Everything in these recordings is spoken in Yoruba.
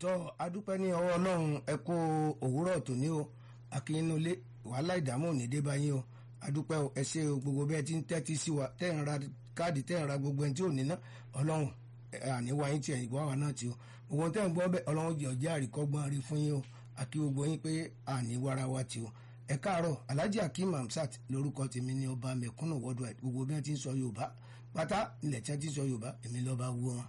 tọ́ adúpẹ́ ní ọwọ́ ọlọ́run ẹ kó òwúrọ̀ tòní o akínyínúlé wàhálà ìdààmú ò ní dé bá yín o adúpẹ́ o ẹ ṣe o gbogbo bẹ́ẹ̀ tí ń tẹ́tí sí wa tẹ́ ń ra káàdì tẹ́ ń ra gbogbo ẹni tí ò ní ná ọlọ́run àníwá yín tiẹ̀ ìgbọ́ àwa náà ti o gbogbo tẹ́ ń gbọ́ bẹ́ẹ̀ ọlọ́run jẹ́ ọjà àríkọ́gbọ́n rí fún yín o àkí gbogbo yín pé àníwára wa ti o ẹ káàárọ̀ alhaji akeem hamsat lórúkọ tèmi ní ọba mẹ̀kúnnù worldwide gbogbo bí wọ́n ti ń sọ yorùbá pátá ilẹ̀ tí wọ́n ti ń sọ yorùbá èmi lọ́ba wú wọn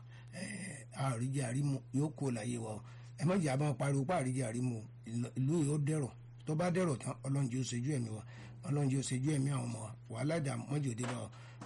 àríjẹ àrímu yóò kó láyé wa o ẹ má jẹ́ àbá pariwo pa àríjẹ àrímu ìlú yóò dẹ̀rọ̀ tó bá dẹ̀rọ̀ tán ọlọ́run jẹ́ ó ṣojú ẹ̀mí wa ọlọ́run jẹ́ ó ṣojú ẹ̀mí àwọn ọmọ wa wàhálà ìdààmú mọ́jọ́ òde bá wa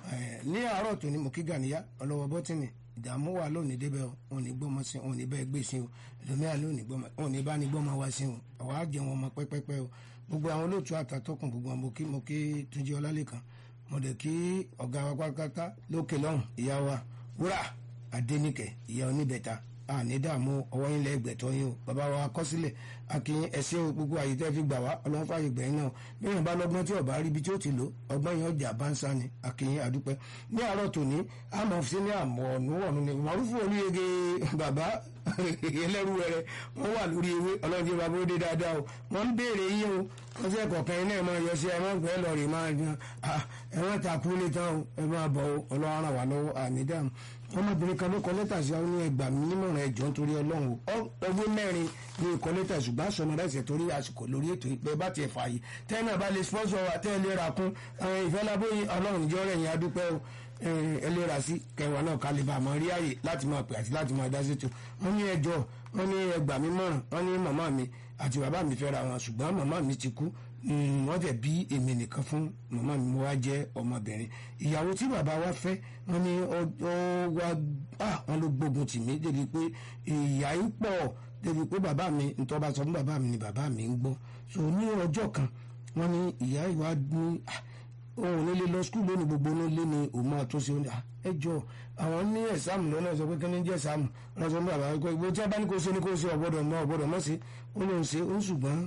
ní àárọ̀ tó ní mo kí gàníyá ọlọ́wọ́ bọ́tìnì ìdààmú wà lónìí débẹ̀ o òun ní gbọ́mọ sí òun ní bẹ́ẹ̀ gbé sí o ẹlòmíà lónìí gbọ́mọ òun ní bá ní gbọ́mọ wá sí o àwa á jẹun ọmọ pẹ́pẹ́pẹ́ o gbogbo àwọn olóòtú àtàtọ́kùn gbogbo àwọn mo kí mo kí túnjí ọlálẹ́kan mo dẹ̀ kí ọ̀gá wa pátápátá lókè lọ́hùn ìyá wa wúrà adéníkẹ ìyá oníbẹ̀ta àní dààmú ọwọ́ yín lẹ́gbẹ̀tọ́ yín o bàbá wa kọ́sílẹ̀ akínyìn ẹ̀sìn o gbogbo àyè tẹ́ fi gbà wá ọlọ́run fààyè gbẹ̀yìn náà bẹ́ẹ̀ bá lọ́gbọ́n tí ọba rí ibi tí ó ti lò ọgbọ́n yẹn ọjà bá ń sá ni akínyìn àdúpẹ́ ní àárọ̀ tòní àmọ́ sí ní àmọ́ ọ̀nùwọ̀nù ni màrúfù olúyege bàbá ẹlẹ́rú rẹ wọ́n wà lórí ewé ọlọ́run jẹ́ bàbá ó dé dáadáa o wọ́n ń béèrè yín o wọ́n sẹ́ kọ̀ọ̀kan iná ẹ̀ máa yọ sí ẹ máa gbẹ́ lọ rè máa yan ẹ wọ́n ta kú lé tán o ẹ máa bọ̀ o ọlọ́run ràn wá lọ́wọ́ àmì dáhùn ọmọbìnrin kan ló kọ lẹ́tà sí àwọn ẹgbàá mi nímọ̀ràn ẹ̀jọ́ nítorí ọlọ́run o ọgbẹ́ mẹ́rin ní ìkọ lẹ́tà ṣùgbọ́n àṣọmọdé ẹ̀sẹ̀ torí àsìkò lórí ètò ìpẹ́ bá tiẹ̀ fààyè tẹ́ náà bá lè sponsor wa tẹ́ ẹ lè ra kún ìfẹ́ lábóyè ọlọ́run ìjọ rẹ̀ yẹn adúpẹ́ o ẹ lè ra sí kẹwàá náà kálí bá àmọ́ rí àyè láti máa pè àti láti máa dá sétò wọ́n ní ẹjọ́ wọ́n ní ẹgbàá mi mọ̀ràn wọ́n ní màmá mi àti bàbá mi fẹ́ ra wọn ṣùgbọ́n màmá mi ti kú wọ́n tẹ̀ bí èmi nìkan fún màmá mi mo wá jẹ́ ọmọbìnrin ìyàwó tí bàbá wa fẹ́ wọ́n ní ó wá wọ́n ló gbógun tì mí débi pé ìyá yìí pọ̀ débi pé bàbá mi ntọ́ bá sọ fún bàbá mi ni bàbá mi ń gbọ́ so ní ọjọ́ kan wọ́n ní ìyá ìwà ní òun nílé lọ skul lónìí gbogbo nílé ni òun máa tó ṣe ó ní ẹ jọ àwọn ní ẹ̀sàmù lọ́nà sọ pé kí ni jẹ́ ẹ̀sàmù wọ́n sọ fún bàbá wípé ìgbó tí a bá ní kó ṣe ní kó ṣe ọ̀gbọ́dọ̀ mọ́ ọ̀gbọ́dọ̀ mọ́ sí ó lóun ṣe ó ṣùgbọ́n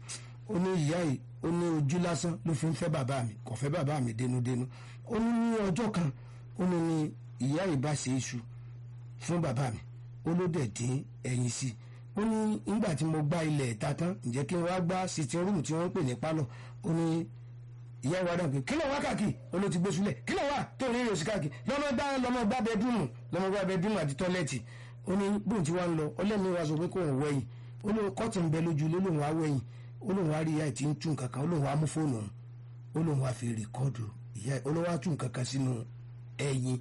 ó ní ìyá yìí ó ní ojú lásán ló fi ń fẹ́ bàbá mi kò fẹ́ bàbá mi dénúdénú ó ní ní ọjọ́ kan ó ní ní ìyá yìí bá ṣe iṣu fún bàbá mi ó ló dẹ̀ dín ẹyin sí i ó ní nígbà tí mo gbá ilẹ̀ ìta tán ǹjẹ́ kí n wá gbá sitting room tí wọ́n ń pè ní pálọ̀ ó ní ìyá ìwà dàn pé kí ló wá káàkiri ó ló ti gbé sílẹ̀ kí ló wá tó ní ìrèsí káàkiri lọ́mọ gbá lọ́mọ gbá bẹ́ẹ̀dúmù lọ́mọ gbá bẹ́ẹ̀dúmù àti tọ́lẹ́ẹ̀tì ó ní bóun ti wá ń lọ ọlẹ́ni wa sọ pé kò ń wẹ̀yìn ó ní kọ́ọ̀tì ń bẹ lójú ló lóun wá wẹ̀yìn ó lóun wá rí ìyá ìtì ń tún kankan ó lóun wá mú fóònù ó lóun wá fi rìkọ́ọ̀dù ìyá ó lóun wá tún kankan sínú ẹyin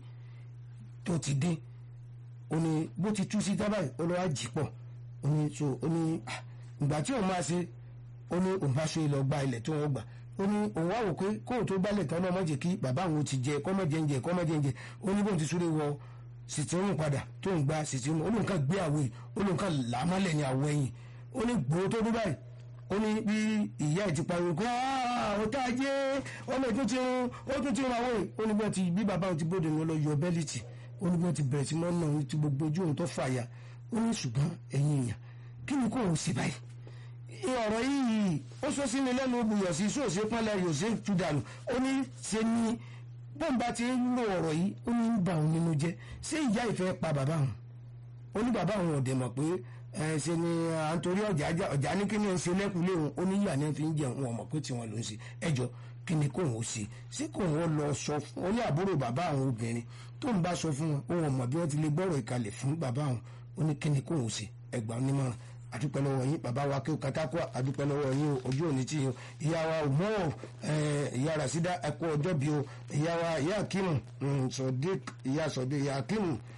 tó ti dín ó ní bó ti tú sí tábàyì ó lóun wá jì pọ̀ ó ní so ó ní ìgbà tí òun máa ṣe ó ní òun bá ṣe lọ gba ilẹ̀ tó wọ́n gbà ó ní òun wá wò pé kóun tó gbálẹ̀ tán náà má jẹ́ kí bàbá òun ti jẹ kọ́mọ jẹ ń jẹ kọ́mọ jẹ ń jẹ ó ní bóun ti súré wọ sìtìrún padà tó ń gba sìtìrún ó lóun kàn gbé àwọ̀ yìí ó lóun kàn làmọ́lẹ̀ ní àwọ̀ ẹ̀yìn ó ní gbòó tó dún báyìí ó ní bí ìyá ẹ̀ ti pariwo kó ó tá a jẹ́ ọmọ ètò ti rún ó tún ti rún àwọ̀ yìí ó ní bí wọ́n ti bí bàbá òun ti bóde ní lọ yọ bẹ́líìtì ó ní bí wọ́n ti bẹ̀rẹ̀ sí mọ́nà òun ti gbogbo ojú òun tó fàyà ó ní ṣùgbọ́n ẹ̀yin èèyàn kí ni kò ń sí báyìí ọ̀rọ̀ yìí ó sọ sí ni lẹ́nu buyọ̀ sí sóòsì pọ́nlẹ̀ yóò ṣe tú dànù ó ní ṣe ní bọ́ǹbà ti ń lo ọ̀rọ̀ yìí ó ní ń bà òun nínú jẹ́ ṣé ìyá ìfẹ́ pa bàbá òun ó ní bàbá òun ọ̀dẹ̀ mọ̀ pé ẹ ṣe ni à ń torí ọjà ọjà ní kí ni ń ṣe lẹ́kùnlé òun ó ní ìyá ni fi ń jẹun wọn mọ̀ pé tiwọn ló ń ṣe ẹjọ́ kí ni kóun ó ṣe ṣé kóun ó lọ sọ fún ó ní àbúrò bàbá àwọn obìnrin tó ń bá sọ fún wọn òun mọ̀ bí wọ́n ti lè gbọ́rọ̀ ìkàlẹ̀ fún bàbá òun ó ní kí ni kóun ó ṣe ẹgbàá onímọ̀ràn adúpẹ́ lọ́wọ́ yín bàbá wa kí o katakọ́ adúpẹ́ lọ́wọ́ yín o ojú òní tí o ìyá wa òmùọ́ ìyá rasida ẹ̀kọ́ ọjọ́ bí o ìyá wa ìyá akimu sọ̀dé ìyá sọ̀dé ìyá akimu